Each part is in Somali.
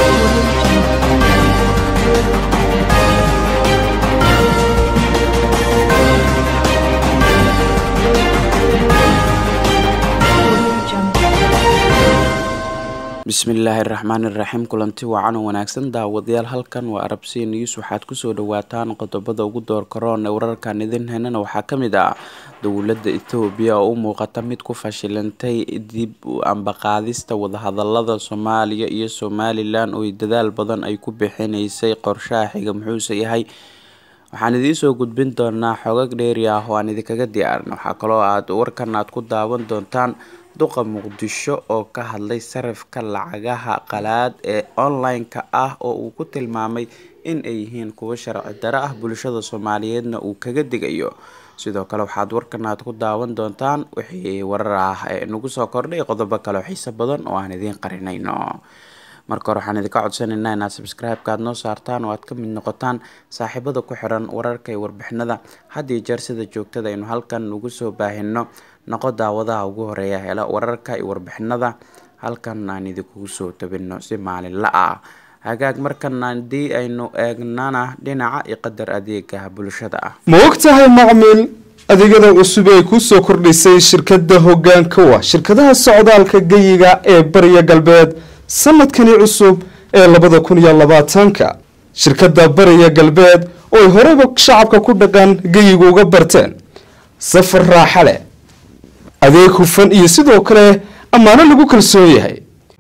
bismillaahi raxmaani raxiim kulanti wacan oo wanaagsan daawadayaal halkan waa arabsiya news waxaad kusoo dhawaataan qodobada ugu door karoon ee wararkan idin henana waxaa kamid ah dowladda ethoobiya oo u muuqata mid ku fashilantay dib u ambaqaadista wadahadalada soomaaliya iyo somalilan oo dadaal badan ay ku bixinaysay qorshaha xiga muxuuse yahay waxaan idiinsoo gudbin doonaa xogag dheeri ah oo aan idinkaga diyaarin waxaa kaloo aad warkan aad ku daawan doontaan duqa muqdisho oo ka hadlay sarifka lacagaha qalaad ee online-ka ah oo uu ku tilmaamay in ay yihiin kuwo sharci daro ah bulshada soomaaliyeedna uu kaga digayo sidoo kale waxaad warkan aad ku daawan doontaan wixii warar ah ee nagu soo kordhay qodobo kale oo xiiso badan oo aan idiin qarinayno marka hore waxaan idinka codsanaynaa inaad subscribe-ka aad noo saartaan oo aad ka mid noqotaan saaxiibada ku xiran wararka iyo warbixinada had iyo jeer sida joogtada aynu halkan ugu soo baahino noqo daawadaha ugu horeeya hela wararka iyo warbixinada halkan aan idinkugu soo tabino si maalinla ah hagaag markan haddii aynu eegnana dhinaca iyo qadar adeega bulshada ah ma og tahay macmiil adeegyada cusub ee kusoo kordhisay shirkada hogaankawa shirkadaha socdaalka geyiga ee bariya galbeed sanadkani cusub ee labada kun iyo labaatanka shirkada bariya galbeed oo ay horeyba shacabka ku dhaqan geyiga uga barteen safar raaxa leh adeeg hufan iyo sidoo kale ammaano lagu kalsoon yahay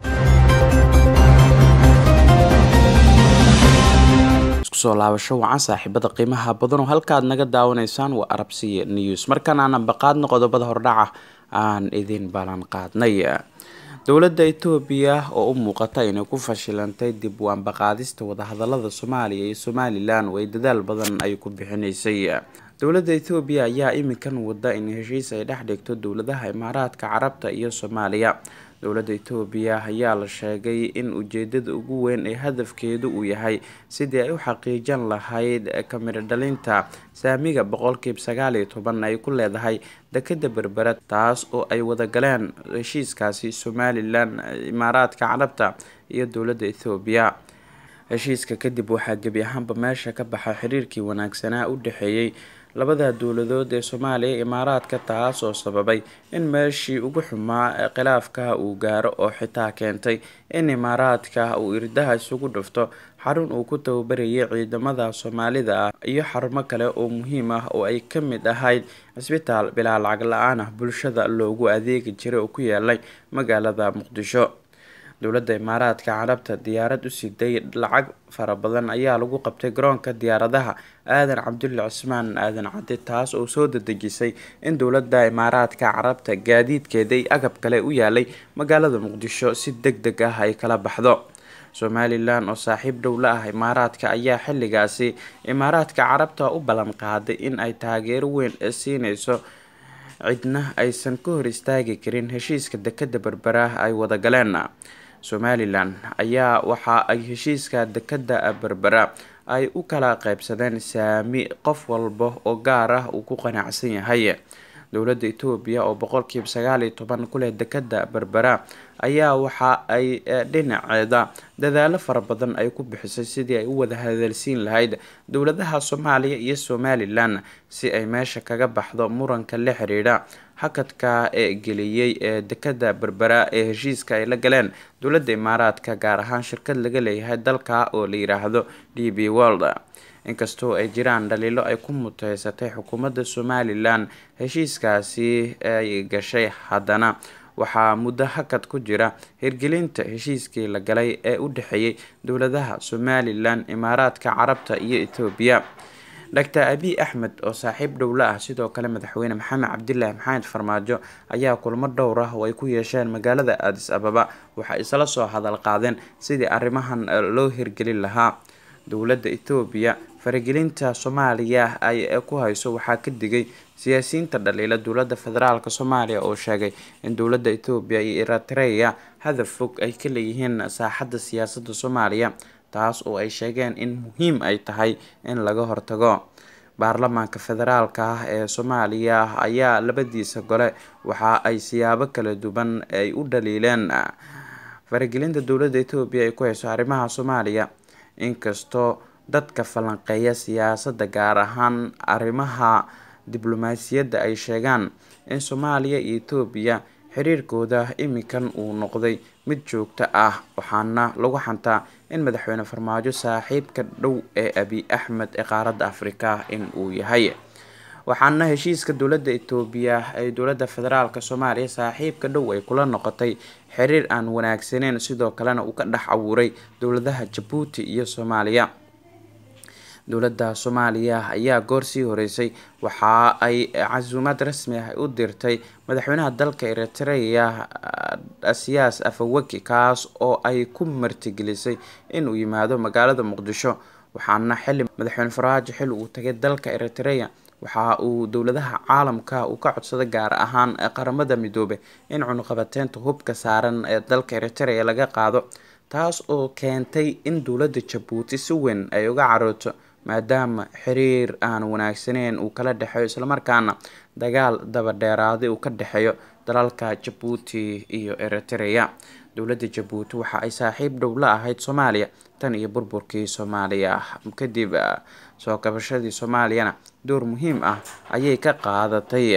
iskusoo laabasho wacan saaxiibada qiimaha badan oo halkaad naga daawanaysaan waa arabsiya news markan aan ambaqaadno qodobada hordhaca aan idin ballan qaadnay dowladda etoobiya oo u muuqata inay ku fashilantay dib u ambaqaadista wadahadalada soomaaliya iyo somalilan oo ay dadaal badan ay ku bixinaysay dowladda ethoobiya ayaa iminkan wada in heshiis ay dhex dhigto dowladaha imaaraadka carabta iyo soomaaliya dowladda etoobiya ayaa la sheegay in ujeedada ugu weyn ee hadafkeedu uu yahay sidii ay u xaqiijin lahayd kamiro dhalinta saamiga boqolkiiba sagaal iyo toban ay ku leedahay dekada berbera taas oo ay wadagaleen heshiiskaasi somalilan imaaraadka carabta iyo dowladda ethoobiya heshiiska kadib waxaa gebi ahaanba meesha ka baxa xiriirkii wanaagsanaa u dhexeeyey labada dowladood ee soomaaliya imaaraadka taas oo sababay in meeshii ugu xumaa ee khilaafka uu gaaro oo xitaa keentay in imaaraadka uu irdaha isugu dhufto xarun uu ku tababarayay ciidamada soomaalida ah iyo xarumo kale oo muhiim ah oo ay ka mid ahayd cisbitaal bilaa lacag la-aan ah bulshada loogu adeegi jiray oo ku yaalay magaalada muqdisho dowladda imaaraadka carabta diyaarad u siday lacag fara badan ayaa lagu qabtay garoonka diyaaradaha aadan cabdulle cismaan aadan cadde taas oo soo dadejisay in dowladda imaaraadka carabta gaadiidkeeday agab kale u yaalay magaalada muqdisho si deg deg ah ay kala baxdo somalilan oo saaxiib dhow la ah imaaraadka ayaa xilligaasi imaaraadka carabta u ballan qaaday in ay taageero weyn siineyso cidna aysan ka hor istaagi karin heshiiska dekada berbera ay wadagaleen somalilan ayaa waxa ay heshiiska dekada berbera ay u kala qeybsadeen saami qof walba oo gaar ah uu ku qanacsan yahay dowladda etoobiya oo boqolkiiba sagaal iyo toban ku leh dekada berbera ayaa waxa ay dhinaceeda dadaalo fara badan ay ku bixisay sidii ay u wada hadalsiin lahayd dowladaha soomaaliya iyo somalilan si ay meesha kaga baxdo muranka la xiriidha hakadka ee geliyey ee dekada berbera ee heshiiska ay la galeen dowladda imaaraadka gaar ahaan shirkad laga leeyahay dalka oo la yiraahdo d b world inkastoo ay jiraan dhaliilo ay ku muteysatay xukuumadda somalilan heshiiskaasi ay gashay haddana waxaa muddo hakad ku jira hirgelinta heshiiskii la galay ee u dhexeeyay dowladaha somalilan imaaraadka carabta iyo ethoobiya doctor abiy axmed oo saaxiib dhowla ah sidoo kale madaxweyne maxamed cabdilaahi maxamed farmaajo ayaa kulmo dhowr ah oo ay ku yeesheen magaalada aadis ababa waxay isla soo hadal qaadeen sidii arrimahan loo hirgelin lahaa dowladda ethoobiya faragelinta soomaaliya ay ku hayso waxaa ka digay siyaasiyiinta dhaliila dowladda federaalk soomaaliya oo sheegay in dowladda ethoobiya iyo eritreya hadaf fog ay ka leeyihiin saaxadda siyaasadda soomaaliya taas oo ay sheegeen in muhiim ay tahay in laga hortago baarlamaanka federaalka ah ee soomaaliya ayaa labadiisa gole waxa ay siyaabo kala duwan ay u dhaliileen faragelinta dowladda etoobiya ay ku hayso arrimaha soomaaliya inkastoo dadka falanqeeya siyaasadda gaar ahaan arrimaha diblomaasiyadda ay sheegaan in soomaaliya iyo etoobiya xiriirkooda iminkan uu noqday mid joogto ah waxaana lagu xantaa in madaxweyne farmaajo saaxiibka dhow ee abiy axmed ee qaaradda afrika in uu yahay waxaana heshiiska dowladda etoobiya ee dowladda federaalk soomaaliya saaxiibka dhow ay kula noqotay xiriir aan wanaagsaneyn sidoo kalena uu ka dhex abuuray dowladaha jabuuti iyo soomaaliya dowladda soomaaliya ayaa goor sii horeysay waxa ay casuumaad rasmi ah u dirtay madaxweynaha dalka eritrea siyaas afawaki kaas oo ay ku martigelisay inuu yimaado magaalada muqdisho waxaana xili madaxweyne faraajo xil uu tagay dalka eritrea waxa uu dowladaha caalamka uu ka codsaday gaar ahaan qaramada midoobe in cunuqabateynta hubka saaran ee dalka eritrea laga qaado taas oo keentay in dowladda jabuuti si weyn ay uga carooto maadaama xiriir aan wanaagsaneyn uu kala dhexeeyo islamarkaana dagaal dabadheeraaday uu ka dhexeeyo dalalka jabuuti iyo eritrea dowladda jabuuti waxa ay saaxiib dhow la ahayd soomaaliya tan iyo burburkii soomaaliya kadib soo kabashadii soomaaliyana door muhiim ah ayay ka qaadatay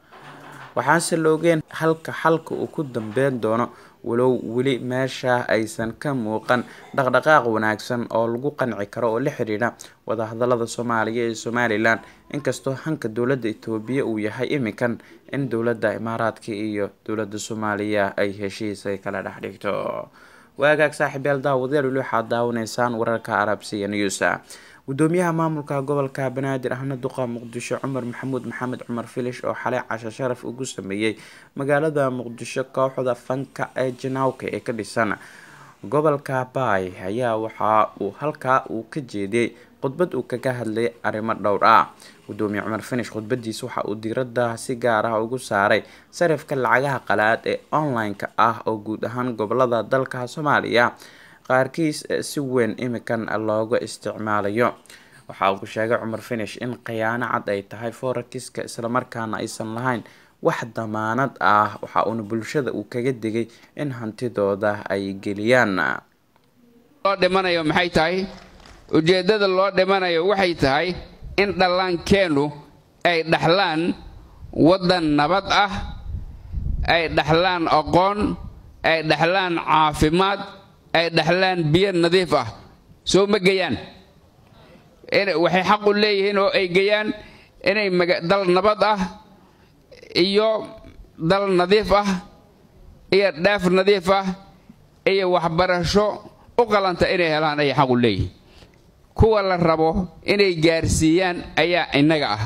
waxaase la ogeen halka xalka uu ku dambeyn doono walow weli meesha aysan ka muuqan dhaqdhaqaaq wanaagsan oo lagu qanci karo oo la xidhiidha wadahadalada soomaaliya iyo somalilan inkastoo hanka dowladda etoobiya uu yahay iminkan in dowladda imaaraadka iyo dowladda soomaaliya ay heshiis ay kala dhex dhigto waagaag saaxiibyaal daawadayaal weli waxaad daawanaysaan wararka arabsiya news gudoomiyaha maamulka gobolka banaadir ahna duqa muqdisho cumar maxamuud maxamed cumar filish oo xalay casho sharaf ugu sameeyey magaalada muqdisho kooxda fanka ee janawka ee ka dhisan gobolka baay ayaa waxa uu halkaa uu ka jeediyey khudbad uu kaga hadlay arrimo dhowr ah gudoomiye cumar finish khudbadiisa waxa uu diirada si gaar ah ugu saaray sarifka lacagaha qalaad ee online-ka ah oo guud ahaan gobolada dalka soomaaliya qaarkiis si weyn imikan looga isticmaalayo waxa uu sheegay cumar finish in khiyaano cad ay tahay forakiska islamarkaana aysan lahayn wax damaanad ah waxa uuna bulshada uu kaga digay in hantidooda ay geliyaan loo dhimanayo maxay tahay ujeeddada loo dhimanayo waxay tahay in dhallaankeennu ay dhaxlaan waddan nabad ah ay dhaxlaan aqoon ay dhaxlaan caafimaad ay dhaxlaan biyo nadiif ah soo ma geyaan waxay xaq u leeyihiin oo ay geyaan inay dal nabad ah iyo dal nadiif ah iyo dhaaf nadiif ah iyo waxbarasho u qalanta inay helaan ayay xaq u leeyihiin kuwa la rabo inay gaarsiiyaan ayaa innaga ah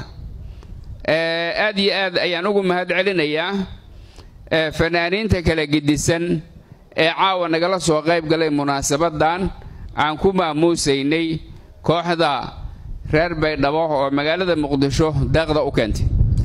aad iyo aad ayaan ugu mahad celinayaa fanaaniinta kala gedisan ee caawa nagala soo qayb galay munaasabaddan aan ku maamuusaynay kooxda reer baydhabo oo magaalada muqdisho daaqda u keentay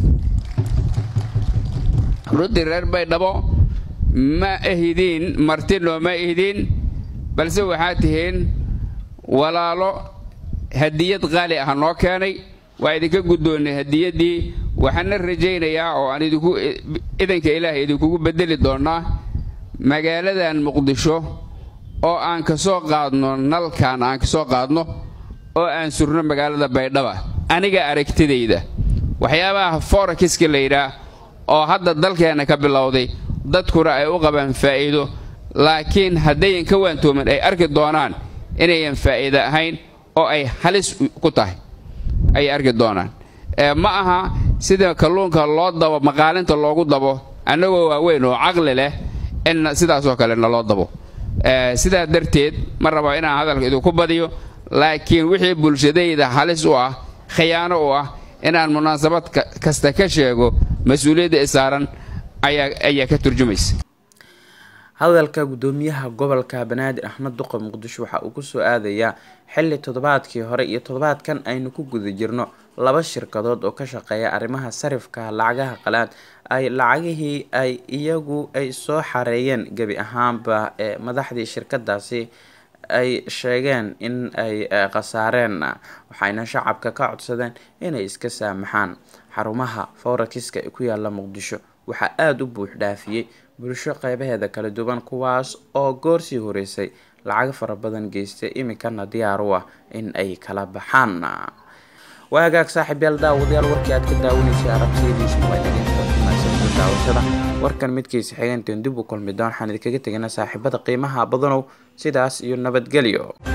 runtii reer baydhabo ma ahidiin martino ma ihidiin balse waxaad tihiin walaalo hadiyad qaali ah noo keenay waa idinka guddoonnay hadiyaddii waxaana rajaynayaa oo aan idinku idanka ilaahay idinkugu beddeli doonnaa magaaladan muqdisho oo aan ka soo qaadno nalkan aan ka soo qaadno oo aan surno magaalada baydhaba aniga aragtidayda waxyaabaha forakiska la yidhaah oo hadda dalkeenna ka bilowday dadkuna ay u qabaan faa'iido laakiin haddayan ka waantoomin ay arki doonaan inayan faa'iido ahayn oo ay halis ku tahay ayay arki doonaan ma aha sida kalluunka loo dabo maqaalinta loogu dabo annagoo waaweyn oo caqli leh in sidaasoo kale naloo dabo sidaa darteed ma raba inaan hadalka idinku badiyo laakiin wixii bulshadayda halis u ah khiyaano u ah inaan munaasabad kasta ka sheego mas-uuliyadda isaaran ayaa ka turjumaysa hadalka gudoomiyaha gobolka banaadir axmed duqa muqdisho waxa uu kusoo aadayaa xili toddobaadkii hore iyo toddobaadkan aynu ku guda jirno laba shirkadood oo ka shaqeeya arrimaha sarifka lacagaha qalaad ay lacagihii ay iyagu ay soo xareeyeen gebi ahaanba ee madaxdii shirkadaasi ay sheegeen in ay khasaareen waxayna shacabka ka codsadeen inay iska saamaxaan xarumaha forakiska ee ku yaala muqdisho waxaa aada u buux dhaafiyey bulsho qeybaheeda kala duwan kuwaas oo goorsii horeysay lacago fara badan geystay iminkana diyaar u ah in ay kala baxaan waa hagaag saaxiib yaal daawadayaal warkii aad ka daawanaysay arabsiyadiisa daawashada warkan midkiisa xigeenteen dib u kulmi doon waxaan idinkaga teganaa saaxiibada qiimaha badanow sidaas iyo nabadgelyo